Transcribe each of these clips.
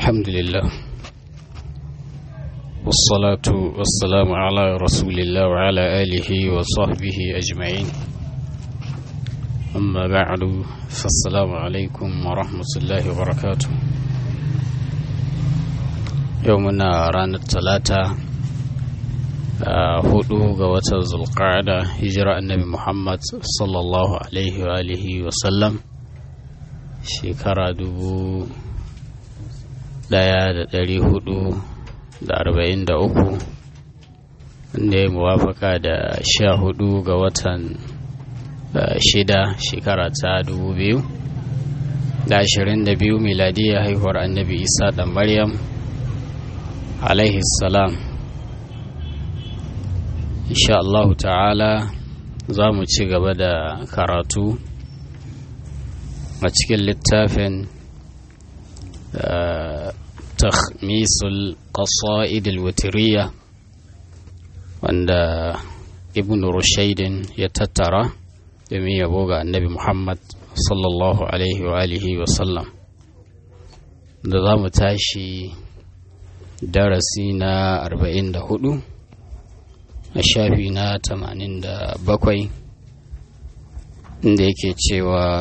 الحمد لله والصلاة والسلام على رسول الله وعلى آله وصحبه أجمعين أما بعد فالسلام عليكم ورحمة الله وبركاته يومنا رانا الثلاثة hudu ga watan zulqa'ada hijira annabi muhammad sallallahu alaihi wa alihi wa sallam shekara dubu daya da dari hudu da arba'in da uku wanda ya muwafaka da sha hudu ga watan shida shekara ta dubu biyu da ashirin da biyu miladiyya haihuwar annabi isa da maryam alaihi salam insha Allah ta'ala za mu ci gaba da karatu a cikin littafin takhmisul qasa'id al-witriya wanda ibn rushaidin ya tattara domin yabo ga annabi muhammad sallallahu alaihi wa alihi wa sallam da za mu tashi darasi na 44 a shafi na tamanin da bakwai inda yake cewa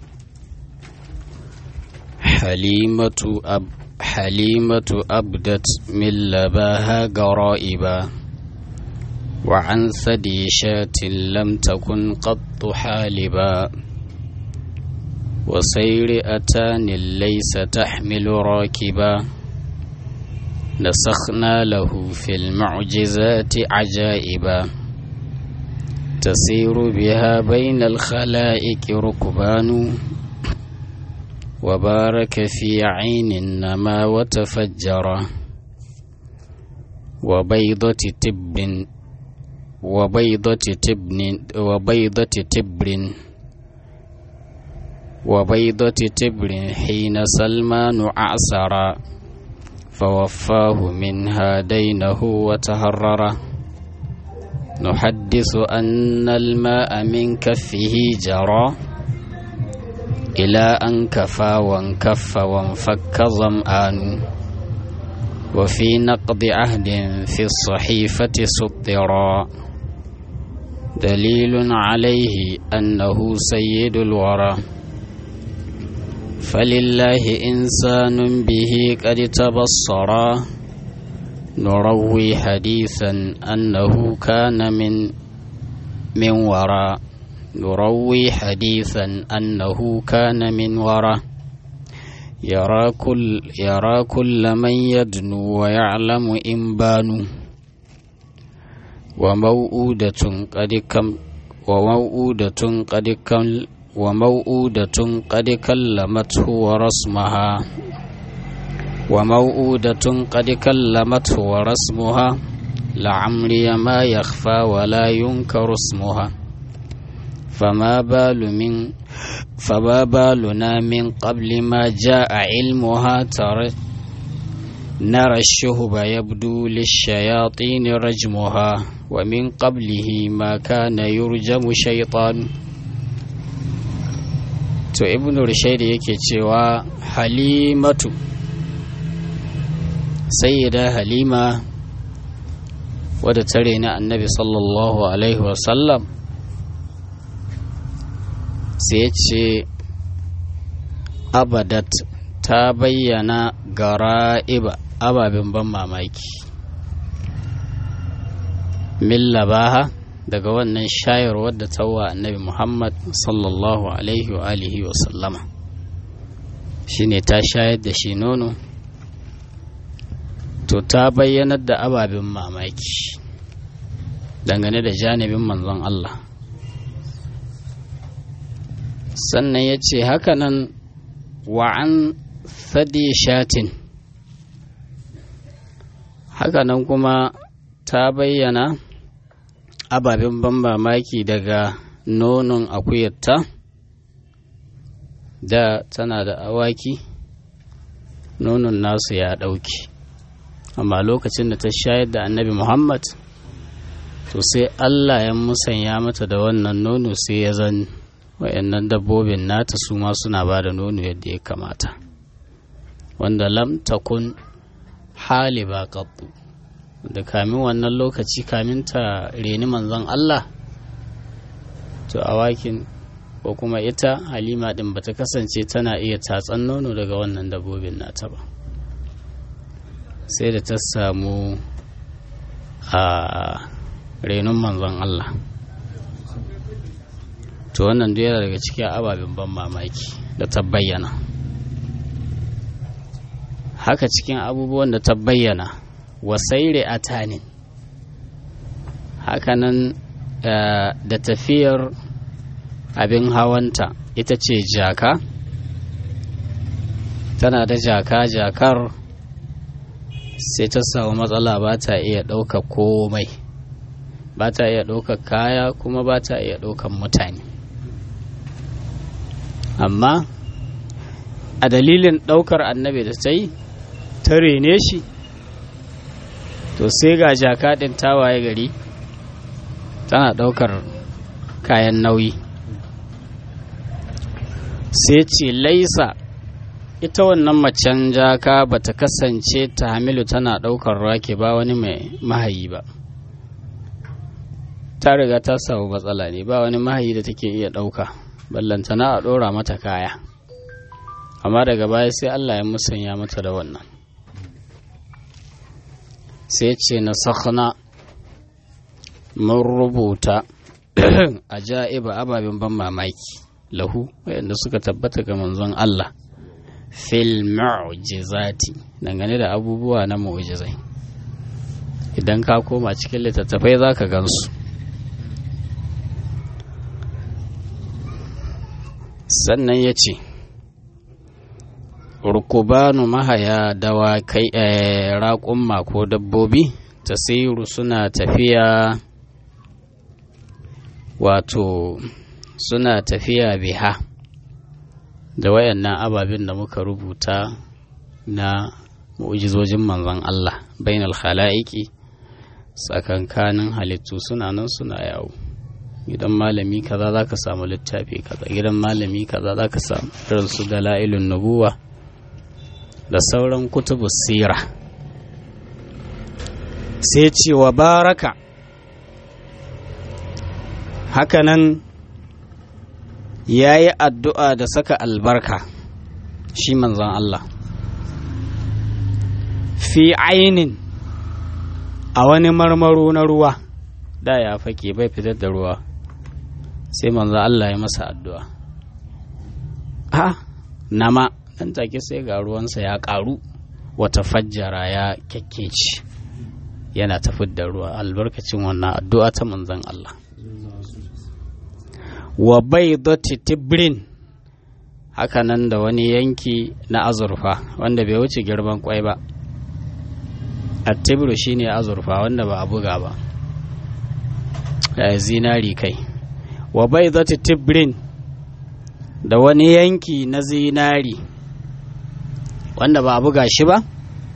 halimatu ab halimatu abdat min labaha gara'iba wa an sadi shatin lam takun qattu haliba wa sayri atanin laysa tahmilu rakiba نسخنا له في المعجزات عجائبا تسير بها بين الخلائق ركبان وبارك في عين النما وتفجر وبيضة تب وبيضة تبن وبيضة تبر وبيضة تبر حين سلمان أعسرا فوفاه منها دينه وتهرر نحدث أن الماء من كفه جرى إلى أن كفى وانكف وانفك ظمآن وفي نقض عهد في الصحيفة سطرا دليل عليه أنه سيد الورى فلله إنسان به قد تبصرا نروي حديثا أنه كان من من وراء نروي حديثا أنه كان من وراء يرى كل يرى كل من يدنو ويعلم إن بانوا وموؤودة قد كم وموؤودة قد كم وموؤودة قد كلمته ورسمها وموؤودة قد كلمته ورسمها لعمري ما يخفى ولا ينكر اسمها فما بال من فما بالنا من قبل ما جاء علمها ترى نرى الشهب يبدو للشياطين رجمها ومن قبله ما كان يرجم شيطان to ibn rushaidi yake cewa halimatu sayyida halima wadda tare na annabi sallallahu alaihi wasallam sai ya ce abadat ta bayyana gara'iba ababen ban mamaki millabaha daga wannan shayarwar da tawa annabi muhammad sallallahu alaihi wa alihi wa sallama shine ta shayar da shi nono to ta bayyanar da ababen mamaki dangane da janibin manzon Allah sannan ya ce hakanan wa'an sadi shatin hakanan kuma ta bayyana ababen ban mamaki daga nonon akuyarta da tana da awaki nonon nasu ya ɗauki amma lokacin da ta shayar da annabi muhammad to sai allah ya musanya mata da wannan nono sai ya zan wayannan dabbobin nata su ma suna ba da nono yadda ya kamata wanda lam takun haliba qattu da kamin wannan lokaci kamin ta reni manzon Allah to awakin ko kuma ita halima din bata kasance tana iya tatsan nono daga wannan dabbobin nata ba sai da ta samu a renon manzon Allah to wannan duk yana daga cikin ababen ban mamaki da ta bayyana haka cikin abubuwan da ta bayyana wasaire atanin hakanan da tafiyar abin hawanta ita ce jaka tana da jaka jakar sai ta samu matsala ba ta iya ɗaukar komai ba ta iya ɗaukar kaya kuma ba ta iya ɗaukar mutane amma a dalilin ɗaukar annabi da ta yi ta rene shi to sai ga jaka ɗin tawaye gari tana ɗaukar kayan nauyi sai ce laisa ita wannan macen jaka ba ta kasance ta hamilu tana ɗaukar rake ba wani mai mahayi ba ta riga ta samu matsala ne ba wani mahayi da take iya ɗauka ballantana a ɗora mata kaya amma daga baya sai allah ya musanya mata da wannan sai ce na sakhna mun rubuta a ja'iba ababen ban mamaki lahu wayanda suka tabbata ga manzon Allah fil mu'jizati dangane da abubuwa na mu'jizai idan ka koma cikin littattafai za ka gansu sannan ya ce rukubanu mahaya dawakai raƙumma ko dabbobi tasiru suna tafiya wato suna tafiya biha da wayannan ababen da muka rubuta na mu'jizojin manzon Allah bainal khala'iki tsakankanin halittu suna nan suna yawo gidan malami kaza za ka samu littafi kaza gidan malami kaza za ka samu irin su dala'ilun nubuwa da sauran kutubu sira sai ce wa baraka hakanan ya yi addu'a da saka albarka shi manzan Allah fi ainin a wani marmaro na ruwa da ya fake bai fitar da ruwa sai manzan Allah ya masa addu'a ha nama dan take sai ga ruwansa ya ƙaru wata fajjara ya kyakkeci yana tafi da ruwa albarkacin wannan addu'a ta manzan Allah wa bai tibrin hakanan da wani yanki na azurfa wanda bai wuce girman kwai ba attibru shine azurfa wanda ba a buga ba da zinari kai wa bai tibrin da wani yanki na zinari wanda ba a buga shi ba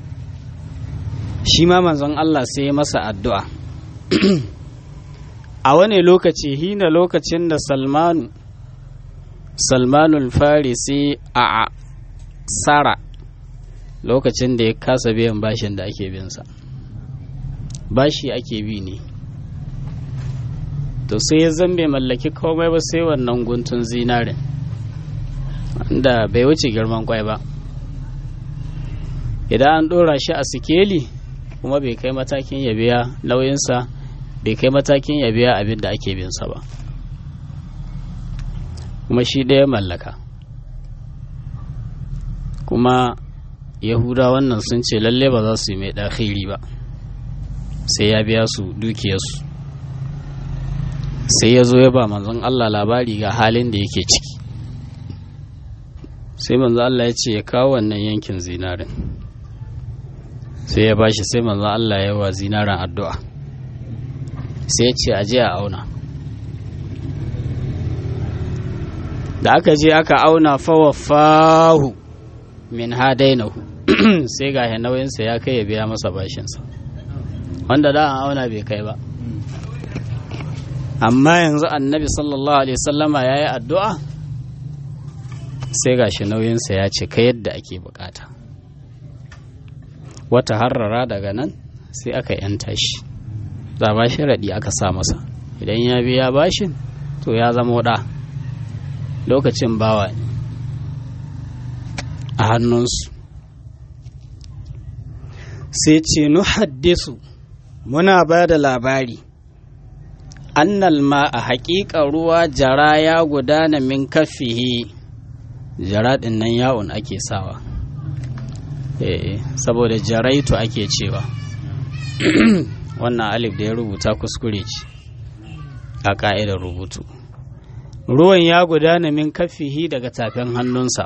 shi ma manzon Allah sai masa addu'a a wani lokaci hina lokacin da salmanu salmanul farisi a sara lokacin da ya kasa biyan bashin da ake binsa bashi ake bi ne to sai ya zambe mallaki komai ba sai wannan guntun zinarin wanda bai wuce girman kwai ba idan an ɗora shi a sikeli kuma bai kai matakin ya biya nauyinsa bai kai matakin ya biya abin da ake binsa ba kuma shi ɗaya mallaka kuma yahuda wannan sun ce lalle ba za su yi mai ɗakhiri ba sai ya biya su dukiyarsu sai ya zo ya ba manzon Allah labari ga halin da yake ciki sai manzon Allah ya ce ya kawo wannan yankin zinarin sai ya bashi sai manzon Allah ya wa zinarin addu'a sai ya ce aje a auna da aka je aka auna fawafahu min hadainahu sai ga nauyinsa ya kai ya biya masa bashinsa wanda da an auna bai kai ba amma yanzu annabi sallallahu alaihi wasallama ya yi addu'a sai ga shi nauyinsa ya ce ka yadda ake bukata wata harrara daga nan sai aka yanta shi za ba sharaɗi aka sa masa idan ya biya bashin to ya zama ɗa lokacin bawa ne a hannunsu sai ce nu haddisu muna ba da labari annal ma a haƙiƙa ruwa jara ya gudana min kafihi jara ɗin nan yawon ake sawa eh saboda jaraitu ake cewa wannan alif da ya rubuta kuskure ce a ƙa'idar rubutu ruwan ya gudana min kafihi daga tafin hannunsa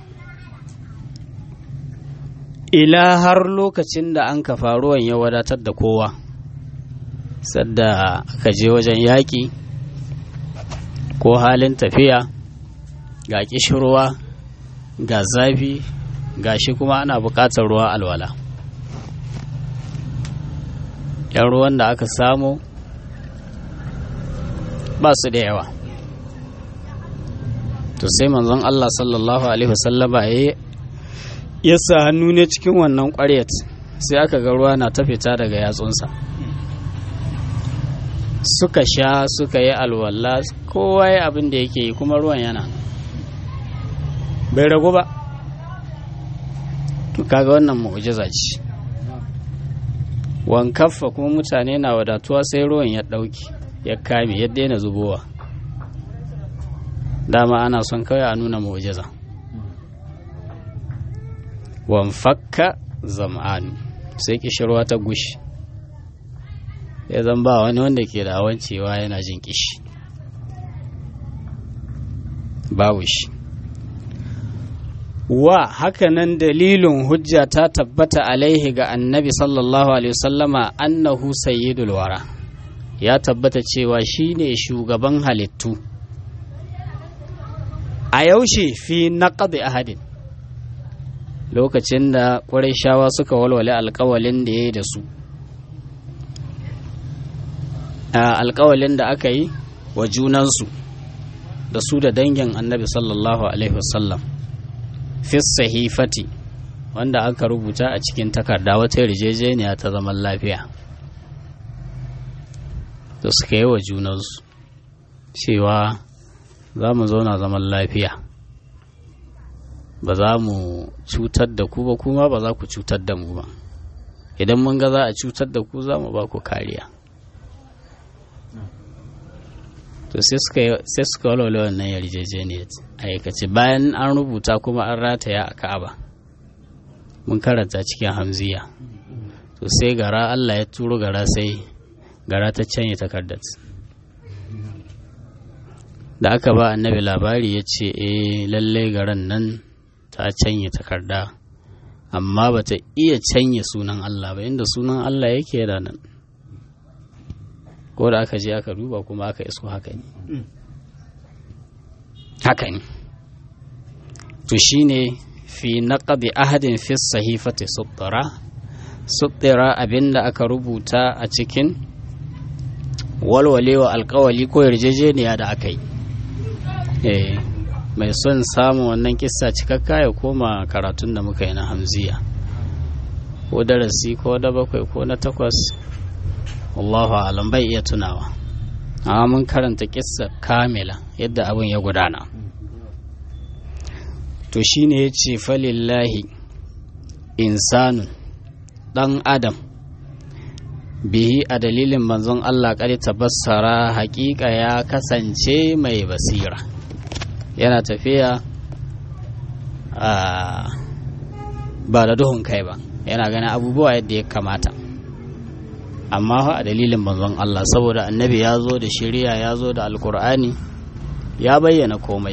ila har lokacin da an kafa ruwan ya wadatar da kowa sadda aka je wajen yaƙi ko halin tafiya ga ƙishirwa ga zafi ga shi kuma ana buƙatar ruwa alwala yan ruwan da aka samu ba su da yawa to sai manzon Allah sallallahu alaihi wasallama ya ya sa hannu ne cikin wannan ƙwaryat sai aka ga ruwa na ta fita daga yatsunsa suka sha suka yi alwala kowa ya abin da yake yi kuma ruwan yana bai ragu ba to kaga wannan mu'jiza ce wankaffa kuma mutane na wadatuwa sai ruwan ya ɗauki ya kame ya daina zubowa dama ana son kawai a nuna mu'jiza wanfakka zam'anu sai kishirwa ta gushi ya zan ba wani wanda ke da cewa yana jin kishi babu shi wa hakanan dalilin hujja ta tabbata alaihi ga annabi sallallahu alaihi wasallama annahu sayyidul wara ya tabbata cewa shine shugaban halittu a yaushe fi naqdi ahadin lokacin da shawa suka walwale alkawalin da ya yi da su alkawalin da aka yi wa junansu da su da dangin annabi sallallahu alaihi wasallam fi sahifati wanda aka rubuta a cikin takarda wata yarjejeniya ta zaman lafiya da suka yi wa junansu cewa za mu zauna zaman lafiya ba za mu cutar da ku ba kuma ba za ku cutar da mu ba idan mun ga za a cutar da ku za mu ba ku kariya to sai suka walwale wannan yarjejeniyar aikace bayan an rubuta kuma an rataya a ka'aba mun karanta cikin hamziya to sai gara allah ya turo gara sai gara ta canye takardar da aka ba annabi labari ya ce eh lallai garan nan ta canye takarda amma ba ta iya canye sunan Allah ba inda sunan Allah yake da nan ko da aka je aka duba kuma aka iso haka ne haka ne to shine fi naqdi ahadin fi sahifati suttara suttara abinda aka rubuta a cikin walwalewa alkawali ko yarjejeniya da aka yi eh mai son samun wannan kissa cikakka ya koma karatun da muka yi na hamziya ko darasi ko da bakwai ko na takwas wallahu alam bai iya tunawa amma mun karanta kissa kamila yadda abin ya gudana to shine ya ce falillahi insanun dan adam bihi a dalilin manzon Allah ƙari tabassara hakika ya kasance mai basira yana tafiya ba da duhun kai ba yana ganin abubuwa yadda ya kamata amma a dalilin manzon Allah saboda annabi ya zo da shirya ya zo da alkur'ani ya bayyana komai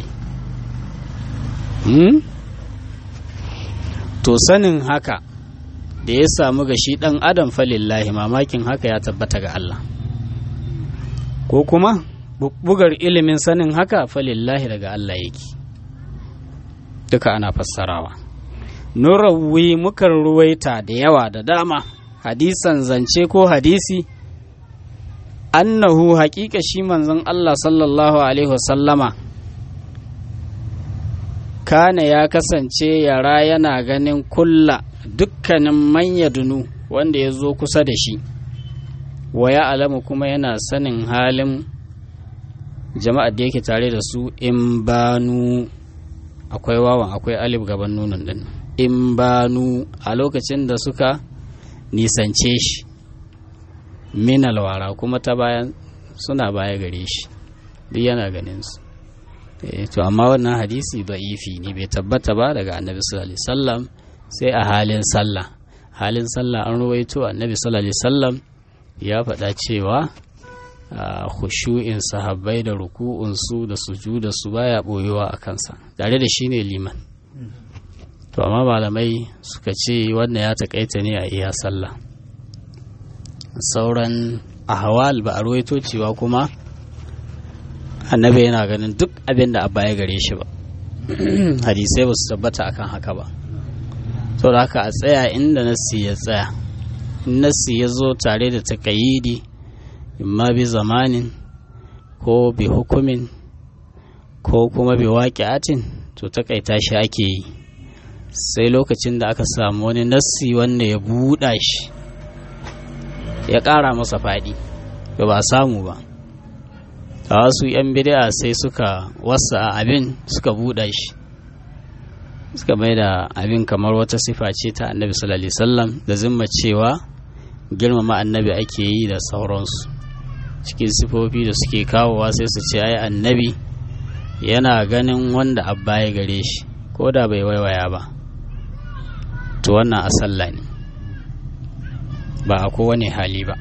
to sanin haka da ya samu ga shi ɗan adam falillahi mamakin haka ya tabbata ga Allah ko kuma bugar ilimin sanin haka falillahi daga Allah yake duka ana fassarawa nurawi mukan ruwaita da yawa da dama hadisan zance ko hadisi annahu haƙiƙa shi manzon Allah sallallahu alaihi wasallama kana ya kasance yara yana ganin kulla dukkanin manya dunu wanda ya zo kusa da shi wa ya alamu kuma yana sanin halin jama'ar da yake tare da su in banu akwai wawan akwai alif gaban nunin din in banu a lokacin da suka nisance shi min alwara kuma ta bayan suna baya gare shi duk yana ganin su to amma wannan hadisi da'ifi ne bai tabbata ba daga annabi sallallahu alaihi wasallam sai a halin sallah halin sallah an ruwaito annabi sallallahu alaihi wasallam ya faɗa cewa khushu'in sahabbai da ruku'unsu da sujudarsu baya boyewa a kansa tare da shi ne liman to amma malamai suka ce wannan ya takaita ne a iya sallah sauran ahwal ba a ruwaito cewa kuma annabi yana ganin duk abin da abba ya gare shi ba hadisai ba su tabbata akan haka ba to da haka a tsaya inda nassi ya tsaya nassi ya zo tare da takayidi imma bi zamanin ko bi hukumin ko kuma bi waƙi'atin to takaita shi ake yi sai lokacin da aka samu wani nassi wanda ya buɗa shi ya ƙara masa faɗi ba ba samu ba a wasu 'yan bid'a sai suka wasa abin suka buɗa shi suka mai da abin kamar wata sifa ce ta annabi sallallahu alaihi wasallam da zimma cewa girmama annabi ake yi da sauransu cikin sifofi da suke kawowa sai su ce ai annabi yana ganin wanda abba ya gare shi ko da bai waiwaya ba to wannan a sallah ne ba a kowane hali ba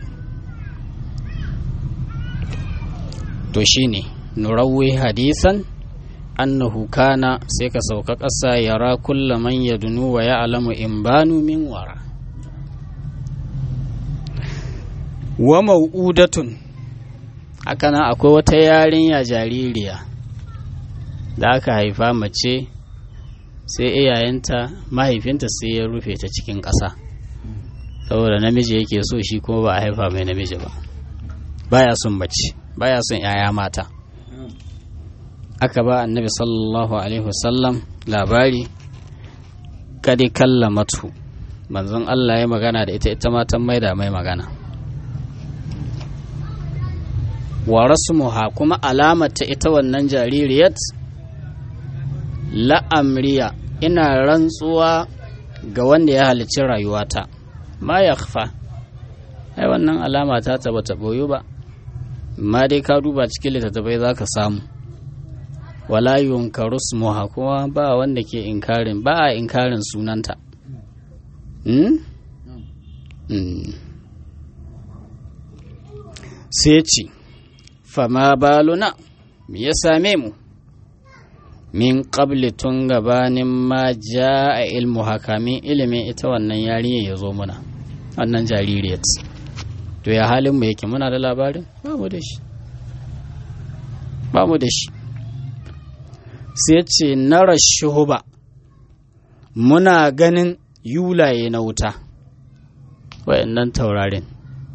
to shine nurawwi hadisan annahu kana sai ka sauka ƙasa yara kulla man yadunu wa ya'lamu in banu min wara wa mau'udatun haka nan akwai wata yarinya jaririya da aka haifa mace sai iyayenta mahaifinta sai ya rufe ta cikin ƙasa saboda namiji yake so shi kuma ba a haifa mai namiji ba baya son mace baya son 'ya'ya mata aka ba annabi sallallahu alaihi wasallam labari kadi kallamatu manzon Allah ya magana da ita ita matan maida mai magana wa rasmuha kuma alamata ita wannan jaririyat la'amriya ina rantsuwa ga wanda ya halicci rayuwata ma ya ai wannan alama ta taba ta boyu ba ma dai ka duba cikin littattafai za ka samu wala yunkaru smuha kuma ba wanda ke inkarin ba a inkarin sunanta sai ce fama baluna me ya same mu min qabli tun gabanin ma ja a ilmu hakamin ilimin ita wannan yarinya ya zo muna wannan jaririyat to ya halin mu yake muna da labarin ba mu da shi ba mu da shi sai ce nara shuhuba muna ganin yulaye na wuta wayannan taurarin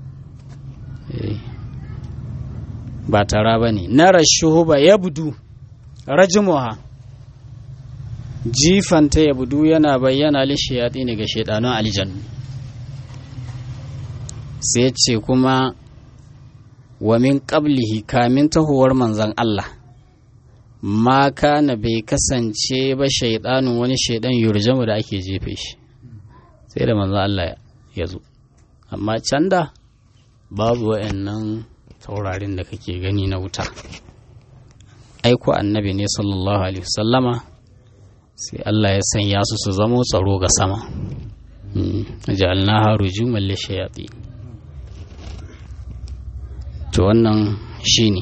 ba tara ba ne nara shuhuba ya budu rajimuha jifanta ya budu yana bayyana lishiyati ne ga shaidanun aljannu sai ce kuma wa min qablihi kamin tahowar manzan Allah ma kana bai kasance ba shaidanun wani shaidan yurjamu da ake jefe shi sai da manzan Allah ya zo amma can da babu wa'annan taurarin da kake gani na wuta aiko annabi ne sallallahu alaihi wasallama sai Allah ya sanya su su zamo tsaro ga sama ja'alnaha rujuman lishayatin to wannan shine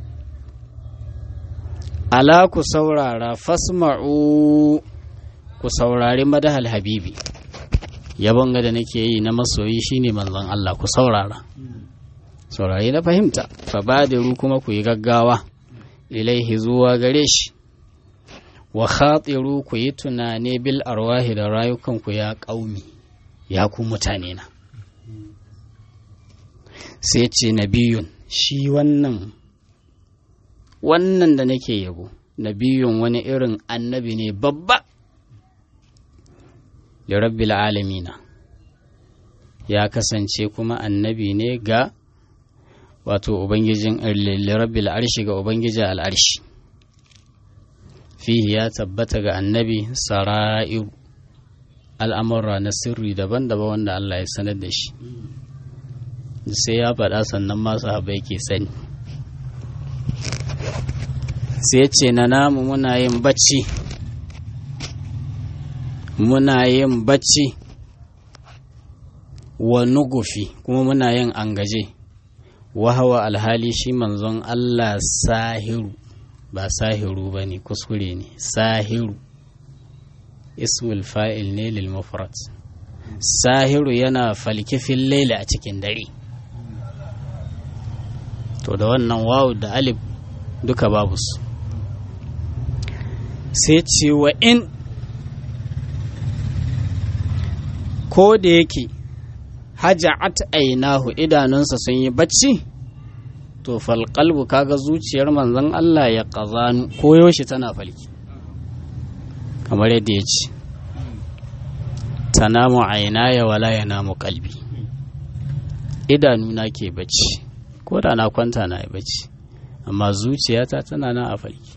ala ku saurara fasma'u ku saurari madahal habibi yabon ga da nake yi na masoyi shine manzon Allah ku saurara saurari na fahimta fa badiru kuma ku yi gaggawa ilaihi zuwa gare shi wa khatiru ku yi tunane bil arwahi da rayukanku ya ƙaumi ya ku mutane na sai ce nabiyun shi wannan wannan da nake yabo nabiyun wani irin annabi ne babba da rabbil alamina ya kasance kuma annabi ne ga wato ubangijin rabbil arshi ga ubangijin al'arshi fihi ya tabbata ga annabi sara'iru al'amurra na sirri daban-daban wanda Allah ya sanar da shi sai ya faɗa sannan masu haɓa yake sani sai ce na namu muna yin bacci muna yin bacci wa nugufi kuma muna yin angaje wahawa alhali shi manzon Allah sahiru ba sahiru ba ne kuskure ne sahiru ismul fa'il ne lil mufrad sahiru yana falkifin laila a cikin dare to da wannan wawu da alif duka babu su sai ce wa in ko da yake haja'at ainahu idanunsa sun yi bacci to falƙalbu kaga zuciyar manzon Allah ya ƙazanu koyaushe tana falki kamar yadda ya ce tanamu ainaya wala ya namu kalbi idanuna ke bacci ko da na kwanta na yi bacci amma zuciyata tana nan a falki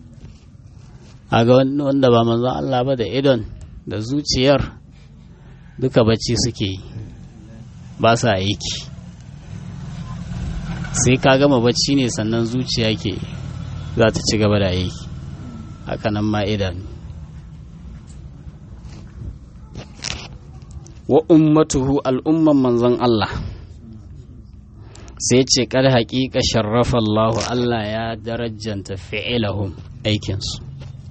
a ga wanda ba manzon Allah ba da idon da zuciyar duka bacci suke yi ba sa aiki sai ka gama bacci ne sannan zuciya ke za ta ci gaba da aiki hakanan ma idanu wa ummatuhu al'umman manzon Allah sai ce kar haƙiƙa sharrafa Allah Allah ya darajanta fi'ilahum aikinsu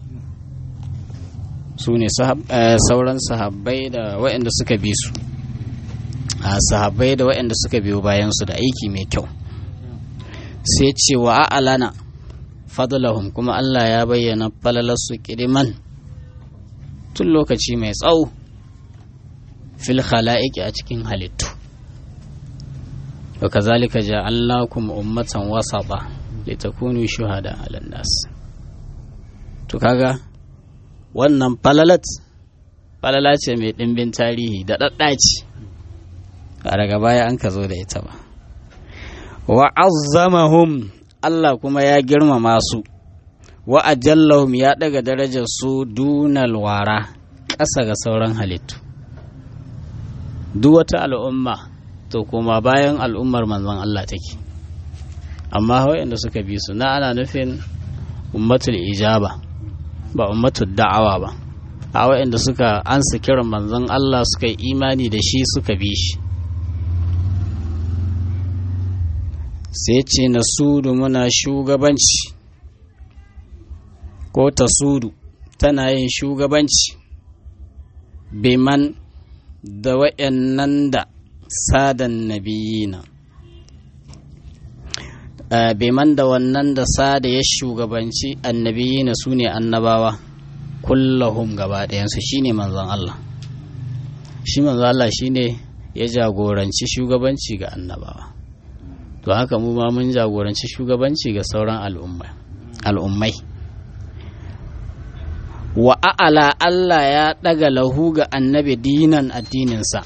su ne sauran sahabbai da waɗanda suka bi su a sahabbai da waɗanda suka biyo bayansu da aiki mai kyau sai ce wa a'alana fadlahum kuma Allah ya bayyana falalarsu kidiman tun lokaci mai tsawo fil khala'iki a cikin halittu wa kazalika ja'alnakum ummatan wasata litakunu shuhada 'alan nas to kaga wannan falalat falala ce mai ɗimbin tarihi da ɗaɗɗaci a daga baya an ka zo da ita ba wa azzamahum Allah kuma ya girmama su wa ajallahum ya daga darajar su dunal wara ƙasa ga sauran halittu duk wata al'umma to kuma bayan al'ummar manzon Allah take amma waɗanda suka bi su na ana nufin ummatul ijaba ba ummatul da'awa ba a waɗanda suka ansa kiran manzon Allah suka yi imani da shi suka bi shi sai ce na sudu muna shugabanci ko ta sudu tana yin shugabanci biman da wa'yannan da sadan nabiyina biman da wannan da sada ya shugabanci annabiyina su ne annabawa kullahum gaba ɗayansu shi ne manzon Allah shi manzon Allah shi ne ya jagoranci shugabanci ga annabawa to haka mu ma mun jagoranci shugabanci ga sauran al'ummai wa a'ala Allah ya ɗaga lahu ga annabi dinan addininsa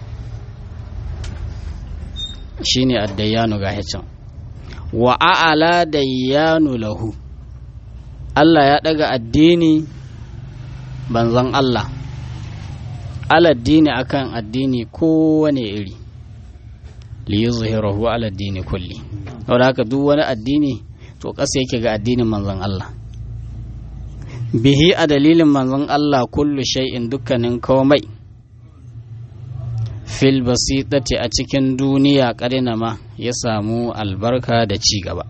shi ne addayyanu ga hicin wa a'ala dayyanu lahu Allah ya ɗaga addini banzan Allah aladdini akan addini kowane iri liyuzhirahu ala addini kulli saboda haka duk wani addini to ƙasa yake ga addinin manzon Allah bihi a dalilin manzon Allah kullu shay'in dukkanin komai fil basitati a cikin duniya ƙarina ma ya samu albarka da ci gaba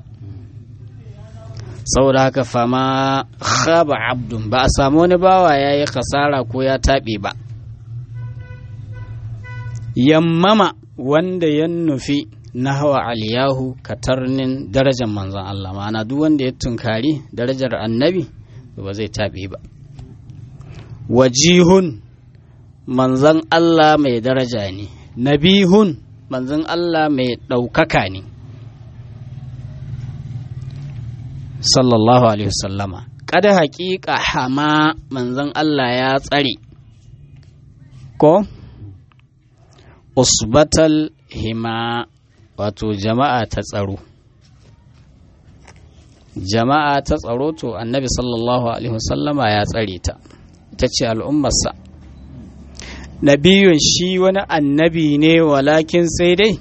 saboda haka fama khaba abdun ba a samu wani bawa ya yi khasara ko ya taɓe ba yammama wanda ya nufi na hawa aliyahu katarnin darajar manzon Allah ma'ana duk wanda ya tunkari darajar annabi ba zai taɓe ba wajihun manzon Allah mai daraja ne nabihun manzon Allah mai ɗaukaka ne sallallahu alaihi wasallama kada haƙiƙa hama manzon Allah ya tsare ko usbatal hima wato jama'a ta tsaro jama'a ta tsaro to annabi sallallahu alaihi wasallama ya tsare ta ita ce al'ummarsa nabiyun shi wani annabi ne walakin sai dai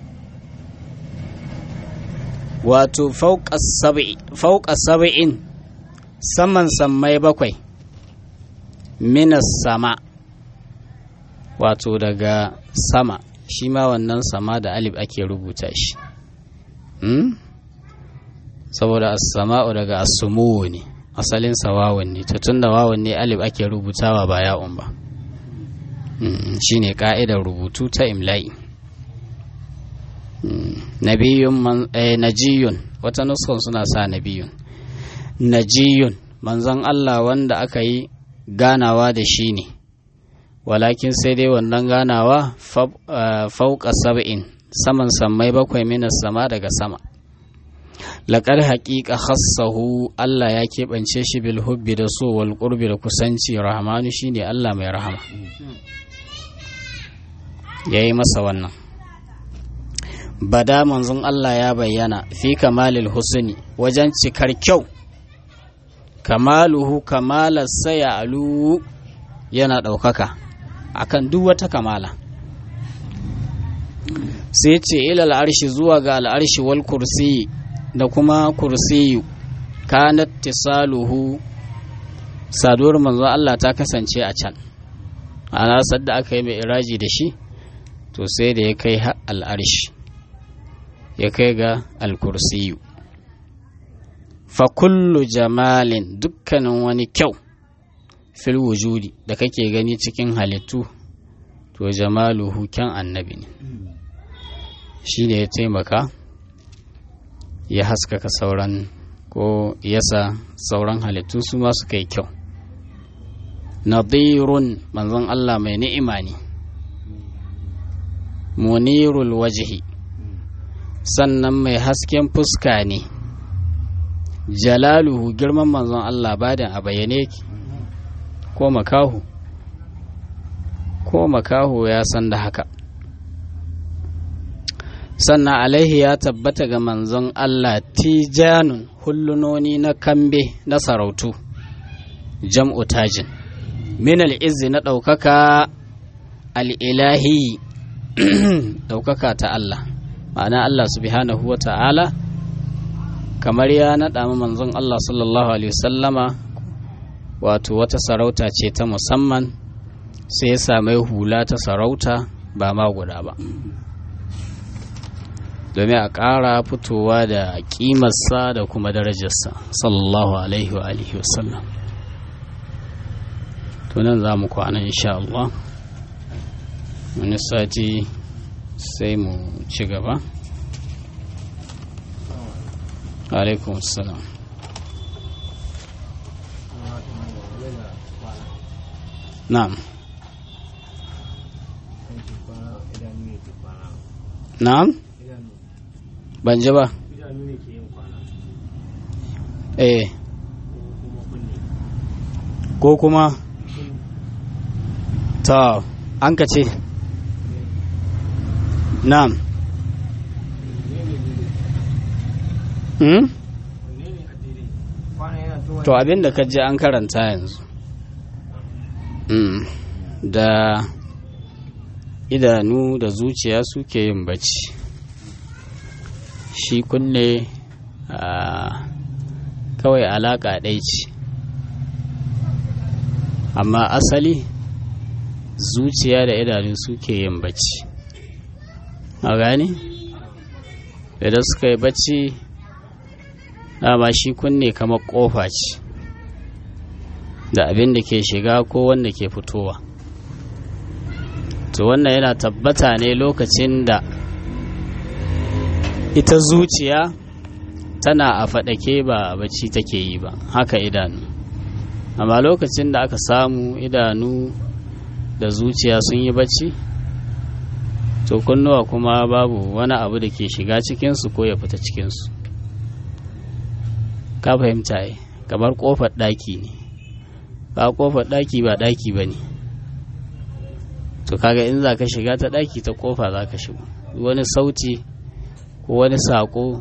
wato fauƙa saba'in saman sammai bakwai minas sama wato daga sama shi ma wannan sama da alif ake rubuta shi hmm? saboda as-sama'u daga as-sumuwu ne asalin sa wawan ne to tunda wawan ne alif ake rubutawa ba ya'un ba hmm. shine ka'idar rubutu ta imla'i hmm. nabiyun man eh, najiyun wata nuskan suna sa nabiyun najiyun manzon Allah wanda aka yi ganawa da shi ne walakin sai dai wannan ganawa fauka saba'in saman sammai bakwai minas sama daga sama laƙar haƙiƙa hassahu Allah ya keɓance shi bil hubbi da so wal ƙurbi da kusanci rahmanu shine Allah mai rahama ya yi masa wannan bada manzon Allah ya bayyana fi kamalil husni wajen cikar kyau kamaluhu kamalar saya alu yana ɗaukaka akan duk wata kamala sai ce ilal arshi zuwa ga al'arshi wal kursi da kuma kursiyu kanat tisaluhu saduwar manzo Allah ta kasance a can ana sadda aka yi mai iraji da shi to sai da ya kai al'arshi ya kai ga al-kursiyu fa kullu jamalin dukkanin wani kyau fil wujudi da kake gani cikin halittu to jamaluhu kyan annabi ne shi ne ya taimaka ya haskaka sauran ko yasa sauran halittu su ma suka yi kyau nadirun manzon Allah mai ni'ima ne munirul wajhi sannan mai hasken fuska ne jalaluhu girman manzon Allah badan a bayyane ki ko makahu ko makahu ya san da haka sannan alaihi ya tabbata ga manzon Allah tijanun hullunoni na kambe na sarautu jam'u tajin min al'izzi na ɗaukaka al'ilahi ɗaukaka ta Allah ma'ana Allah subhanahu wa ta'ala kamar ya naɗa manzon Allah sallallahu alaihi wasallama wato wata sarauta ce ta musamman sai ya sami hula ta sarauta ba ma guda ba domin a ƙara fitowa da ƙimarsa da kuma darajarsa sallallahu alaihi wa alihi wasallam tunan za mu kwana insha Allah wani sati sai mu ci gaba alaikum salam na'am na'am ban ji ba eh ko kuma ta an ka ce na'am hmm? to abin da ka je an karanta yanzu mm. da idanu da zuciya suke yin bacci shi kunne kawai alaƙa ɗai ce amma asali zuciya da idanu suke yin bacci a gani idan suka yi bacci dama shi kunne kamar ƙofa ce da abin da ke shiga ko wanda ke fitowa to wannan yana tabbata ne lokacin da ita zuciya tana a faɗake ba bacci take yi ba haka idanu amma lokacin da aka samu idanu da zuciya sun yi bacci to kunnuwa kuma babu wani abu da ke shiga cikinsu ko ya fita cikinsu ka fahimta yi kamar kofar ɗaki ne ba kofar ɗaki ba ɗaki ba ne to kaga in za ka shiga ta ɗaki ta kofa za ka shigo wani sauti ko wani saƙo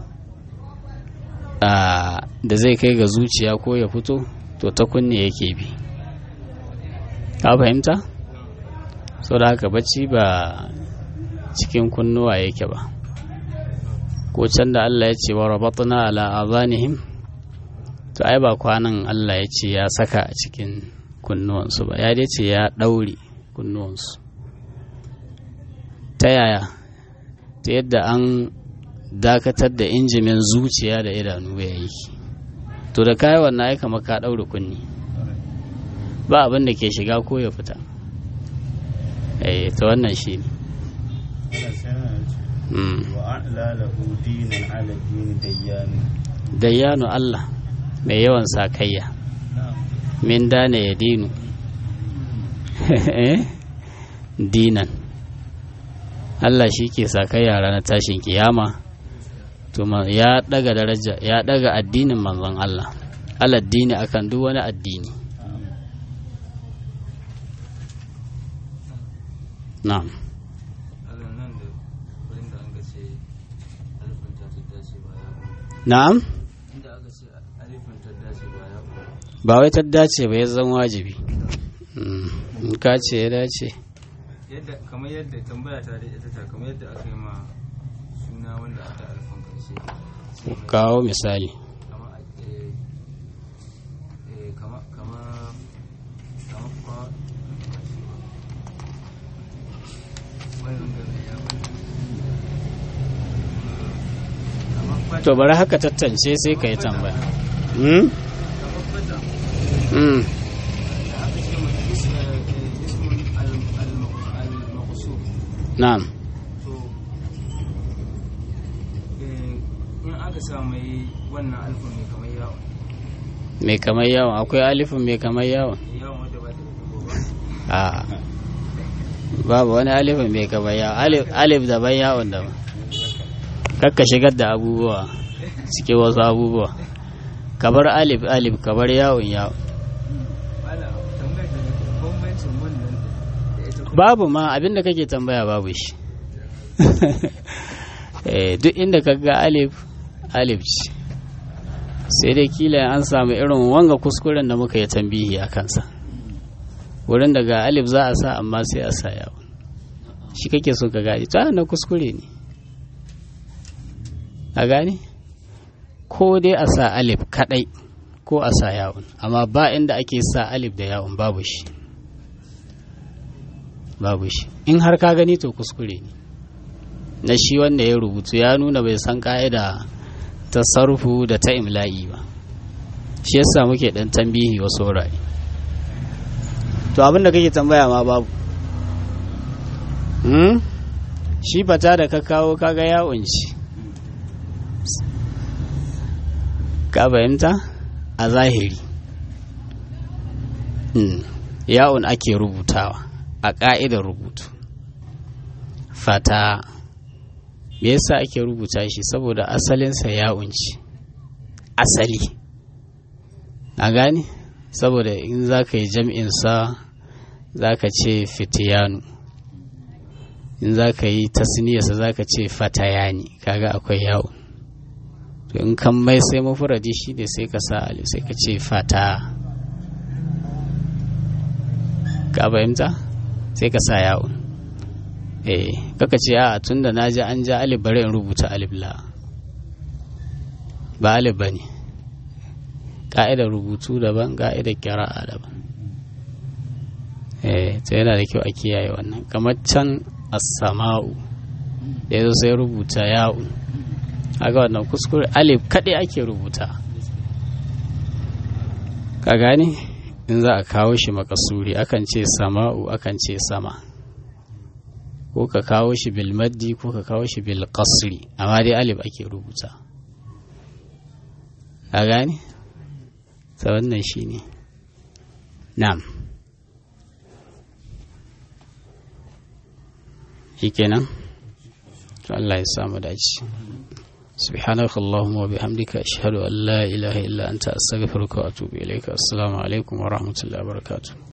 da zai kai ga zuciya ko ya fito to ta kunne yake bi ka fahimta sau da haka bacci ba cikin kunnuwa yake ba ko can da Allah ya ce wa rabatna ala azanihim to ai ba kwanan Allah ya ce ya saka a cikin kunnuwansu ba ya dai ce ya ɗaure kunnuwansu ta yaya ta yadda an dakatar da injimin zuciya da idanu ya yi to da kayi wannan aika maka ɗaure kunni ba abin da ke shiga ko ya fita eh ta wannan shi ne dayyanu Allah mai yawan sakayya min dana ya dinu dinan Allah shi ke sakayya ranar tashin kiyama tuma ya daga daraja ya daga addinin manzon Allah aladdini akan duk wani addini na'am na'am ba wai ta dace ba ya zan wajibi in ka ce ya dace yadda kamar yadda tambaya ta da ita ta kamar yadda aka yi ma suna wanda aka alfan karshe kawo misali kama eh eh kama kama kama kwa wannan da ya kama kwa to bari haka tattance sai ka yi tambaya hmm? kama kwata Hmm. da aka ce mai ismun al-maqsur na'am to in aka sa mai wannan alfa mai kamar yawon mai kamar yawon akwai alifin mai kamar yawon yawon wadda ba ta da dubu ba a babu wani alifin mai kamar yawon alif, alif daban yawon daban kakka shigar da abubuwa cikin wasu abubuwa kabar alif alif kabar yawon yawon Bala, tambayar da nake, bambancin wannan da ita kuma babu ma abinda kake tambaya babu shi Eh, duk inda ka ga alif alif ce sai dai kila an samu irin wanga kuskuren da muka yi tambihi a kansa wurin da ga alif za a sa amma sai a sa yawon shi kake so ka gani ta na kuskure ne a gani ko dai a sa alif kadai ko a sa yawon amma ba inda ake sa alif da yawon babu shi babu shi in har ka gani to kuskure ne na shi wanda ya rubutu ya nuna bai san ka'ida ta sarfu da ta imla'i ba shi yasa muke dan tambihi wasu wurare to abin da kake tambaya ma babu hmm? shi fata da ka kawo kaga yawon shi ka fahimta a zahiri hmm. yawon ake rubutawa a ƙa'idar rubutu fata me yasa ake rubuta shi saboda asalinsa ya unci asali a gane saboda in za ka yi jam'insa za ka ce fitiyanu in za ka yi tasniyarsa za ka ce fatayani kaga akwai yawon to in kan mai sai mafuradi shi ne sai ka sa alif sai ka ce fata ka fahimta sai ka sa yawon eh kaka ce a tun da na ji an ja alif bari in rubuta alif la ba alif ba ne ƙa'idar rubutu daban ƙa'idar kira'a daban eh ta yana da kyau a kiyaye wannan kamar can as-sama'u da yazo sai rubuta ya'un aga wannan kuskure alif kaɗai ake rubuta ka gane in za a kawo shi makasuri akan ce sama'u akan ce sama ko ka kawo shi bil maddi ko ka kawo shi bil qasri amma dai alif ake rubuta a gane ta wannan shi ne na'am shi kenan to Allah ya samu dace سبحانك اللهم وبحمدك أشهد أن لا إله إلا أنت أستغفرك وأتوب إليك السلام عليكم ورحمة الله وبركاته